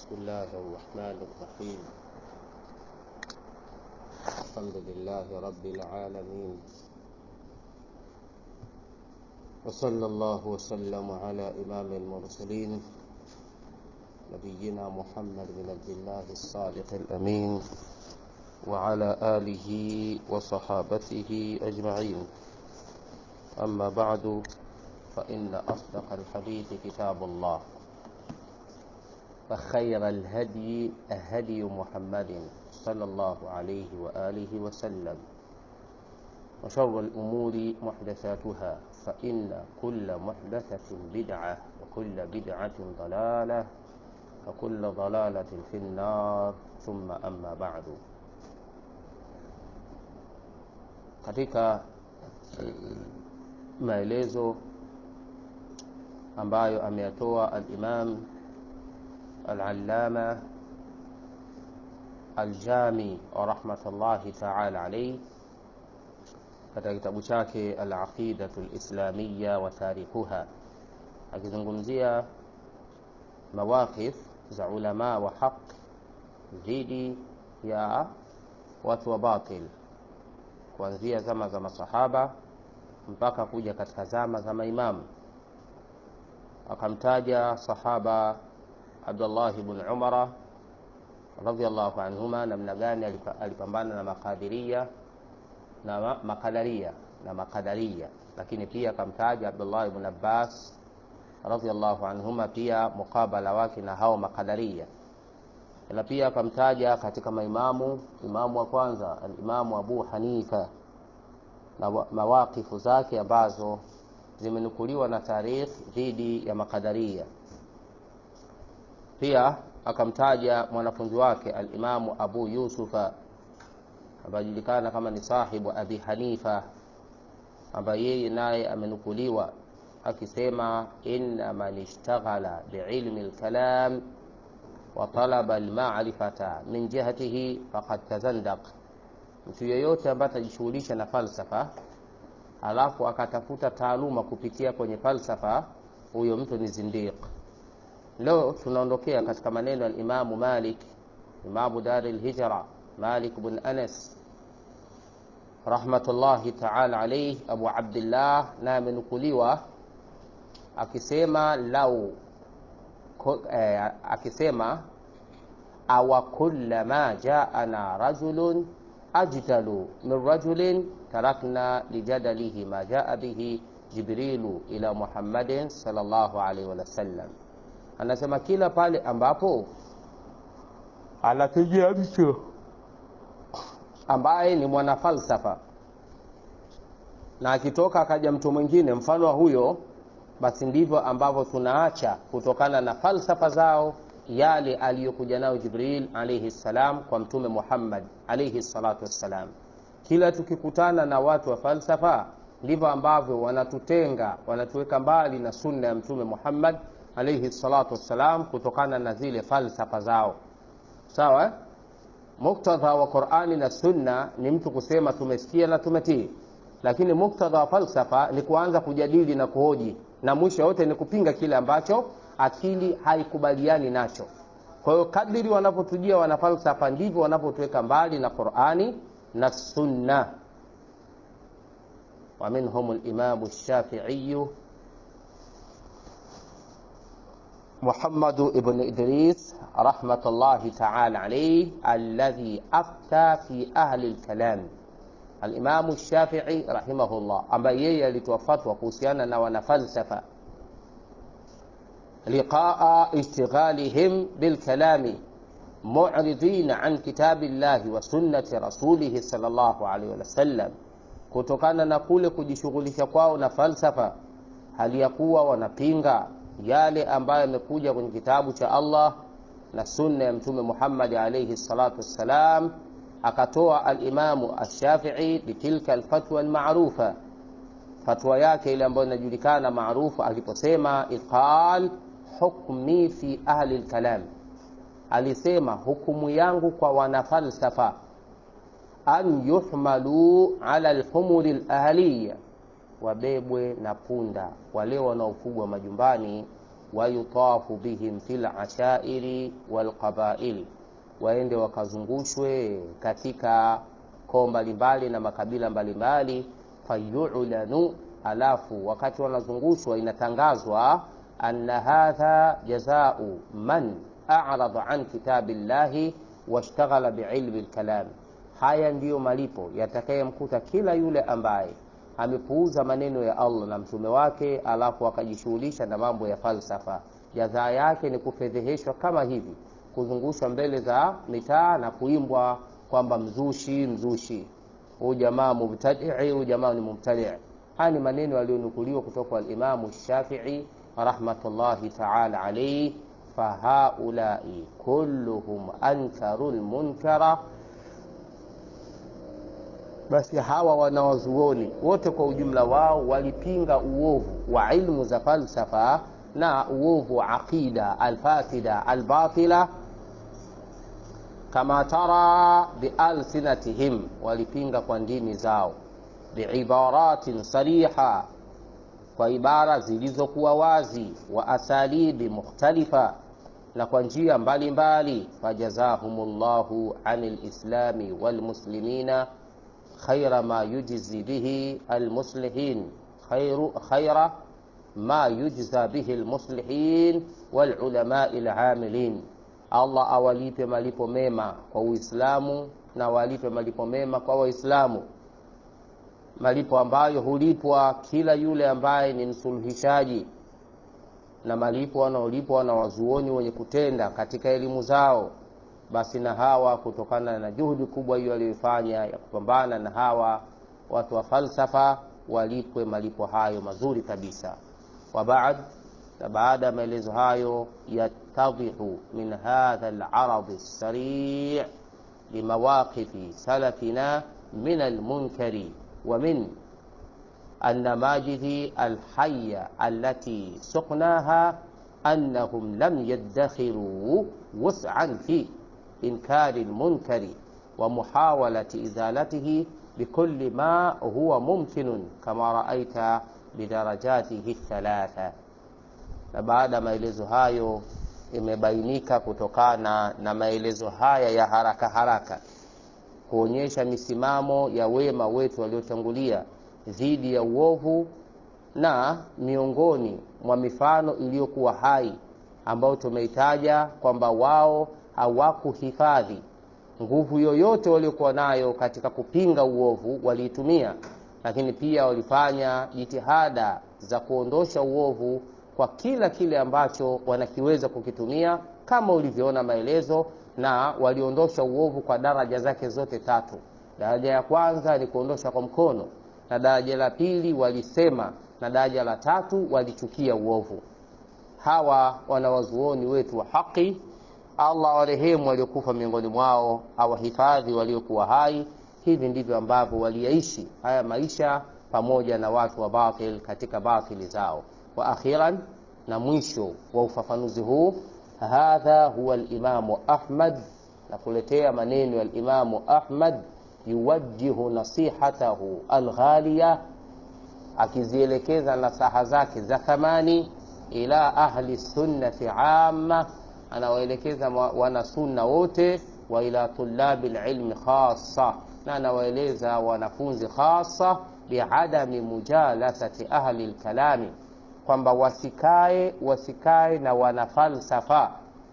بسم الله الرحمن الرحيم الحمد لله رب العالمين وصلى الله وسلم على إمام المرسلين نبينا محمد بن عبد الله الصادق الأمين وعلى آله وصحابته أجمعين أما بعد فإن أصدق الحديث كتاب الله فخير الهدي هدي محمد صلى الله عليه وآله وسلم وشر الأمور محدثاتها فإن كل محدثة بدعة وكل بدعة ضلالة وكل ضلالة في النار ثم أما بعد katika maelezo ambayo ameyatoa al-Imam al-Allama al-Jami rahmatullahi ta'ala alayhi katika kitabu chake al-Aqidatu al-Islamiyya wa tarikuha akizungumzia mawaqif za ulama wa haq dhidi ya watu wa batil kuanzia zama za masahaba mpaka kuja katika zama za maimamu akamtaja sahaba Abdullah ibn Umara radhiallahu anhuma namna gani alipambana na makadiria na makadaria na makadaria lakini pia akamtaja Abdullah ibn Abbas radhiallahu anhuma pia mukabala wake na hao makadaria na pia akamtaja katika maimamu imamu wa kwanza alimamu Abu Hanifa na mawakifu zake ambazo zimenukuliwa na tarikh dhidi ya makadaria pia akamtaja mwanafunzi wake alimamu Abu Yusufa ambaye julikana kama ni sahibu Abi Hanifa ambaye yeye naye amenukuliwa akisema inna man ishtaghala biilmi alkalam wa talaba almarifata min jihatihi faqad tazandaq mtu yeyote ambaye atajishughulisha na falsafa alafu akatafuta taaluma kupitia kwenye falsafa huyo mtu ni zindiq leo tunaondokea katika maneno ya Imamu Malik Imamu Dari al-Hijra Malik bin Anas rahmatullahi ta'ala alayhi Abu Abdullah na amenukuliwa akisema lau eh, akisema awa kullama jaana rajulun ajdalu min rajulin tarakna lijadalihi ma jaa bihi jibrilu ila muhammadin sallallahu alaihi wasallam anasema kila pale ambapo anatujia mtu ambaye ni mwanafalsafa na akitoka akaja mtu mwingine mfano wa huyo basi ndivyo ambavyo tunaacha kutokana na falsafa zao yale aliyokuja nayo Jibril alayhi salam kwa mtume Muhammad alayhi salatu wassalam. Kila tukikutana na watu wa falsafa ndivyo ambavyo wanatutenga, wanatuweka mbali na sunna ya mtume Muhammad alayhi salatu wassalam kutokana na zile falsafa zao. Sawa? Muktadha wa Qur'ani na sunna ni mtu kusema tumesikia na tumetii, lakini muktadha wa falsafa ni kuanza kujadili na kuhoji na mwisho yote ni kupinga kile ambacho akili haikubaliani nacho. Kwa hiyo kadiri wanapotujia wanafalsafa ndivyo wanapotuweka mbali na Qur'ani na Sunna. wa minhum al-Imam ash-Shafi'i محمد ابن إدريس رحمة الله تعالى عليه الذي أفتى في أهل الكلام الإمام الشافعي رحمه الله أما يي لتوفت وكوسيانا ونفلسفة لقاء اشتغالهم بالكلام معرضين عن كتاب الله وسنة رسوله صلى الله عليه وسلم kutokana na kule kujishughulisha kwao na falsafa hali ya kuwa wanapinga yale ambayo yamekuja kwenye kitabu cha Allah na sunna ya mtume Muhammad alayhi salatu wassalam akatoa al-Imamu ash-Shafi'i bitilka al-fatwa al-ma'rufa fatwa yake ile ambayo inajulikana maarufu aliposema iqal hukmi fi ahli al-kalam alisema hukumu yangu kwa wanafalsafa an yuhmalu ala al-humuri al-ahliya wabebwe na punda wale wanaofugwa majumbani wayutafu bihim fil ashairi walqabaili, waende wakazungushwe katika koo mbalimbali na makabila mbalimbali. Fayulanu, alafu wakati wanazungushwa inatangazwa anna hadha jazau man a'rada an kitabi llahi washtaghala biilmi lkalam, haya ndiyo malipo yatakayemkuta kila yule ambaye amepuuza maneno ya Allah na mtume wake, alafu akajishughulisha na mambo ya falsafa. Jadhaa yake ni kufedheheshwa kama hivi, kuzungushwa mbele za mitaa na kuimbwa kwamba mzushi, mzushi, huyu jamaa mubtadii, huyu jamaa ni mubtadii. Haya ni maneno yaliyonukuliwa kutoka kwa Alimamu Shafii rahmatullahi taala alaihi. Fahaulai kulluhum ankaru lmunkara basi hawa wanawazuoni wote kwa ujumla wao walipinga uovu wa ilmu za falsafa na uovu wa aqida alfasida albatila, kama tara bialsinatihim, walipinga kwa ndimi zao, biibaratin sariha, kwa ibara zilizokuwa wazi, wa asalibi mukhtalifa, na kwa njia mbalimbali. Fajazahumullahu anil islami walmuslimina khaira ma yujzi bihi almuslihin khaira ma yujza bihi almuslihin walulamai alamilin, Allah awalipe malipo mema kwa Uislamu na awalipe malipo mema kwa Waislamu, malipo ambayo hulipwa kila yule ambaye ni msuluhishaji na malipo wanaolipwa na wazuoni wenye kutenda katika elimu zao basi na hawa kutokana na juhudi kubwa hiyo aliyoifanya ya kupambana na hawa watu wa falsafa walipwe malipo hayo mazuri kabisa. Wa baad, na baada ya maelezo hayo, yattadhihu min hadha al-arad as-sari' limawaqifi salafina min al-munkari wa min an-namajidhi al-hayya allati suqnaha annahum lam yaddakhiru wus'an fi inkari lmunkari wa muhawalati izalatihi bikulli ma huwa mumkinun kama raaita bidarajatihi thalatha. Na baada ya maelezo hayo, imebainika kutokana na maelezo haya ya haraka haraka kuonyesha misimamo ya wema wetu waliotangulia dhidi ya uovu, na miongoni mwa mifano iliyokuwa hai ambayo tumeitaja kwamba wao hawakuhifadhi nguvu yoyote waliokuwa nayo katika kupinga uovu, waliitumia, lakini pia walifanya jitihada za kuondosha uovu kwa kila kile ambacho wanakiweza kukitumia, kama ulivyoona maelezo, na waliondosha uovu kwa daraja zake zote tatu. Daraja ya kwanza ni kuondosha kwa mkono, na daraja la pili walisema, na daraja la tatu walichukia uovu. Hawa wanawazuoni wetu wa haki Allah warehemu waliokufa miongoni mwao, awahifadhi waliokuwa hai. Hivi ndivyo ambavyo waliyaishi haya maisha pamoja na watu wa batil katika batili zao. Wa akhiran, na mwisho wa ufafanuzi huu, hadha huwa alimamu Ahmad, na kuletea maneno ya alimamu Ahmad, yuwajjihu nasihatahu alghaliya, akizielekeza nasaha zake za thamani ila ahli sunnati amma anawaelekeza wanasunna wote, wa ila tulabi lilmi khassa, na anawaeleza wanafunzi khassa, biadami mujalasati ahli lkalami, kwamba wasikae wasikae na wanafalsafa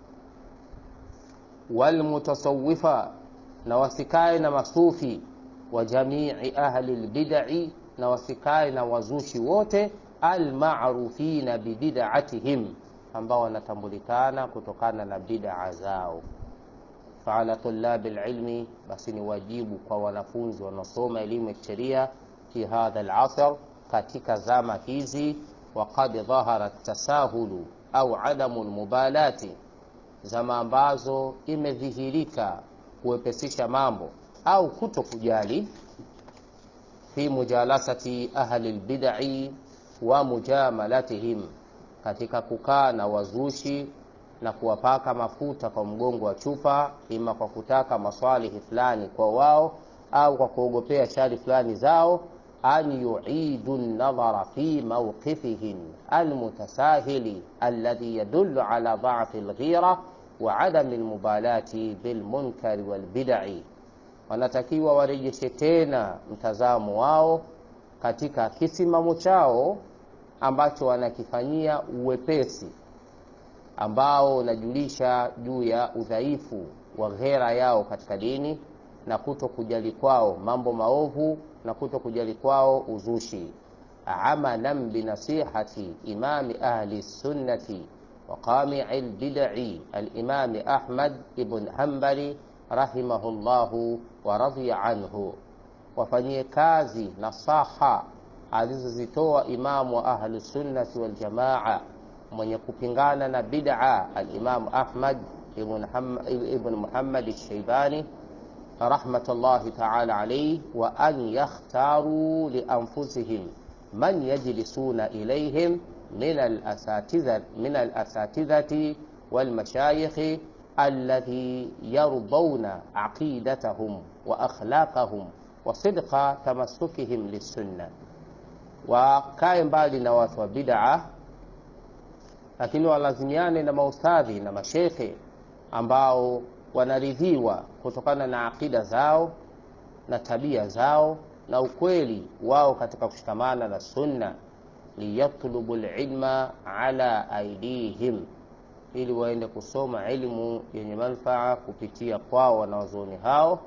walmutasawifa, na wasikae na masufi wa jamii ahli lbidai, na wasikae na wazushi wote almarufina bibid'atihim ambao wanatambulikana kutokana na bid'a zao. Faala tulabi lilmi, basi ni wajibu kwa wanafunzi wanaosoma elimu ya sheria fi hadha alasr, katika zama hizi. Waqad dhahara tasahulu au adamu lmubalati, zama ambazo imedhihirika kuwepesisha mambo au kuto kujali, fi mujalasati ahli lbidai wa mujamalatihim katika kukaa na wazushi na kuwapaka mafuta kwa mgongo wa chupa, ima kwa kutaka maswalihi fulani kwa wao au kwa kuogopea shari fulani zao, an yuidu nadhara fi mawqifihim almutasahili alladhi yadullu ala dhafi alghira wa adami almubalati bilmunkari walbidai, wanatakiwa warejeshe tena mtazamo wao katika kisimamo chao ambacho wanakifanyia uwepesi ambao unajulisha juu ya udhaifu wa ghera yao katika dini na kuto kujali kwao mambo maovu na kuto kujali kwao uzushi. amalan binasihati imami ahli sunnati wa qami'i lbidai alimami Ahmad ibn Hanbali rahimahullahu wa radhiya anhu, wafanyie kazi nasaha alizozitoa imamu wa ahli sunnati wal jamaa mwenye kupingana na bid'a alimamu Ahmad ibn Muhammad al-Shaybani rahmatullahi ta'ala alayhi, wa an yakhtaru li anfusihim man yajlisuna ilayhim min al-asatidhati wal mashayikh alladhi yardawna aqidatahum wa akhlaqahum wa sidqa tamassukihim lis-sunnah, wakae mbali na watu wa bid'a lakini walazimiane na maustadhi na mashekhe ambao wanaridhiwa kutokana na aqida zao na tabia zao na ukweli wao katika kushikamana na sunna, liyatlubu lilma ala aidihim, ili waende kusoma ilmu yenye manfaa kupitia kwao wanawazuoni hao.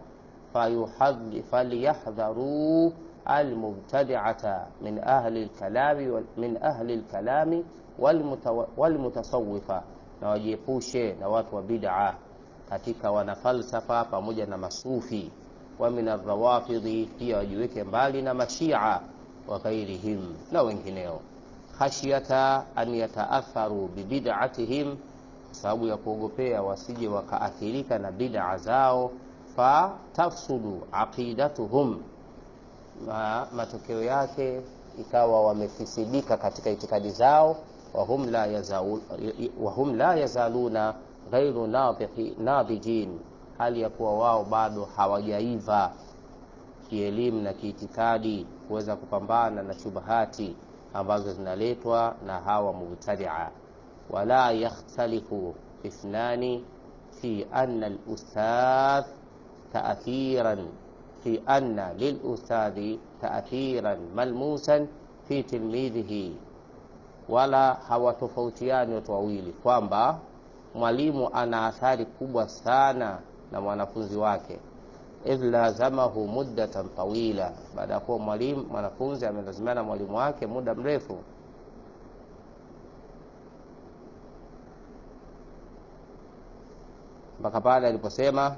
falyahdharuu almubtadi'ata min ahli lkalami min ahli lkalami walmutasawifa, na wajiepushe na watu wa bid'a katika wanafalsafa pamoja na masufi. Wa min arrawafidhi, pia wajiweke mbali na mashia wa ghairihim na wengineo, khashyata an yataatharu bibid'atihim, kwa sababu ya kuogopea wasije wakaathirika na bid'a zao, fa tafsudu aqidatuhum, matokeo yake ikawa wamefisidika katika itikadi zao wahum la yazaluna wahum la yazaluna ghairu nadhijin, hali ya kuwa wao bado hawajaiva kielimu na kiitikadi kuweza kupambana na shubahati ambazo zinaletwa na hawa mubtadia. Wala yakhtalifu ithnani fi anna al-ustadh ta'thiran fi anna lil-ustadhi ta'thiran malmusan fi tilmidhihi wala hawatofautiani watu wawili kwamba mwalimu ana athari kubwa sana na mwanafunzi wake, idh lazamahu muddatan tawila, baada ya kuwa mwalimu mwanafunzi amelazimana na mwalimu wake muda mrefu. Mpaka pale aliposema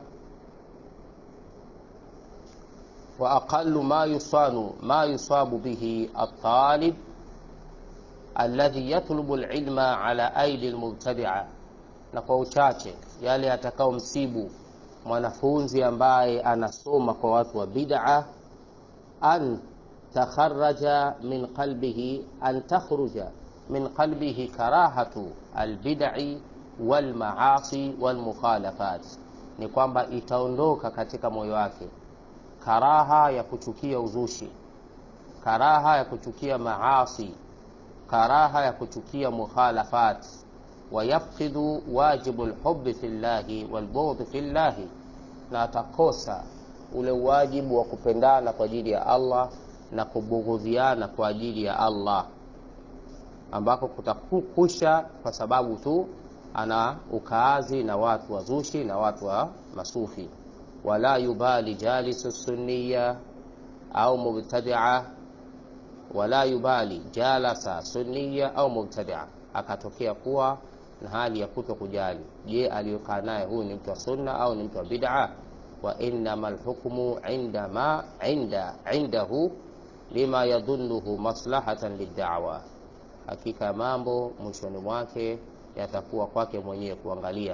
wa aqallu ma yusanu ma yusabu bihi at-talib alladhi yatlubu alilma ala aidi almubtadia, na kwa uchache yale atakao msibu mwanafunzi ambaye anasoma kwa watu wa bid'a, an takharaja min qalbihi an takhruja min qalbihi karahatu albid'i walmaasi walmukhalafat, ni kwamba itaondoka katika moyo wake karaha ya kuchukia uzushi, karaha ya kuchukia maasi karaha ya kuchukia mukhalafat, wa yafqidu wajibu lhubi fi llahi walbughdhi fi llahi, na atakosa ule wajibu wa kupendana kwa ajili ya Allah na kubughudhiana kwa ajili ya Allah, ambako kutakusha kwa sababu tu ana ukaazi na watu wazushi na watu wa masufi. Wala yubali jalisu sunniya au mubtadia wala yubali jalasa sunniya au mubtadia, akatokea kuwa na hali ya kuto kujali, je, aliyokaa naye huyu ni mtu wa sunna au ni mtu wa bid'a? Wa innama lhukmu inda ma inda indahu lima yadhunnuhu maslahatan liddawa, hakika ya mambo mwishoni mwake yatakuwa kwake mwenyewe kuangalia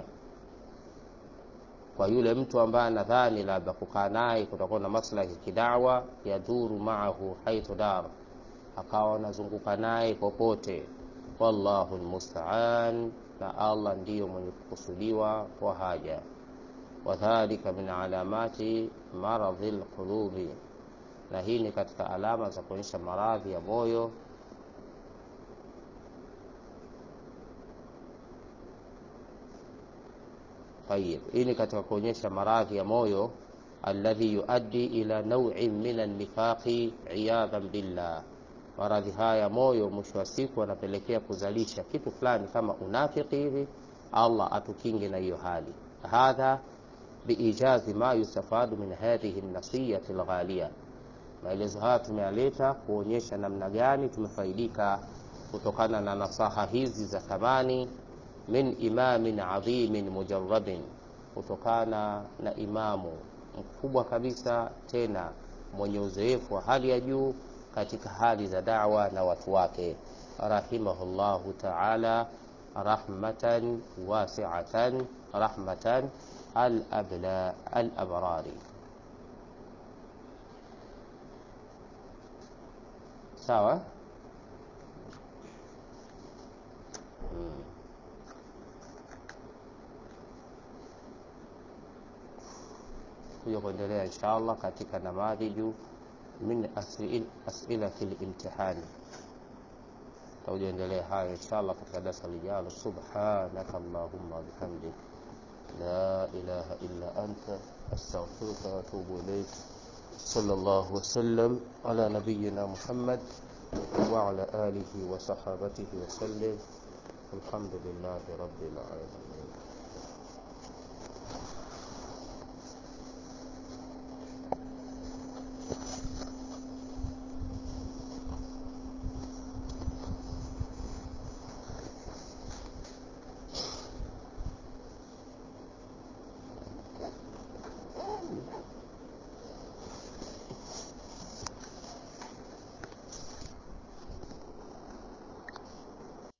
kwa yule mtu ambaye anadhani labda kukaa naye kutakuwa na maslahi kidawa, yadhuru maahu haithu dar akawa anazunguka naye popote. Wallahu lmustaan, na Allah ndiyo mwenye kukusudiwa kwa haja. Wadhalika min alamati maradhi lqulubi, na hii ni katika alama za kuonyesha maradhi ya moyo Tayib, hii ni katika kuonyesha maradhi ya moyo alladhi yuaddi ila naw'in min an-nifaqi iyadhan billah. Maradhi haya ya moyo mwisho wa siku anapelekea kuzalisha kitu fulani kama unafiki hivi. Allah atukinge na hiyo hali. Hadha biijazi ma yustafadu min hadhihi an-nasiyati al-ghaliya. Maelezo haya tumeyaleta kuonyesha namna gani tumefaidika kutokana na nasaha hizi za thamani min imamin adhimin mujarrabin, kutokana na imamu mkubwa kabisa tena mwenye uzoefu wa hali ya juu katika hali za da'wa na watu wake, rahimahullahu ta'ala rahmatan wasi'atan rahmatan al-abla al-abrari. Sawa. Hmm. kuja kuendelea insha Allah katika namadhiju min asilati limtihani. Tutakuja endelea hayo insha Allah katika darasa lijalo. Subhanaka Allahumma bihamdik la ilaha illa anta astaghfiruka wa atubu ilayk. Sallallahu wasallam ala nabiyyina Muhammad wa ala alihi wa sahabatihi wa sallam. Alhamdulillahi rabbil alamin.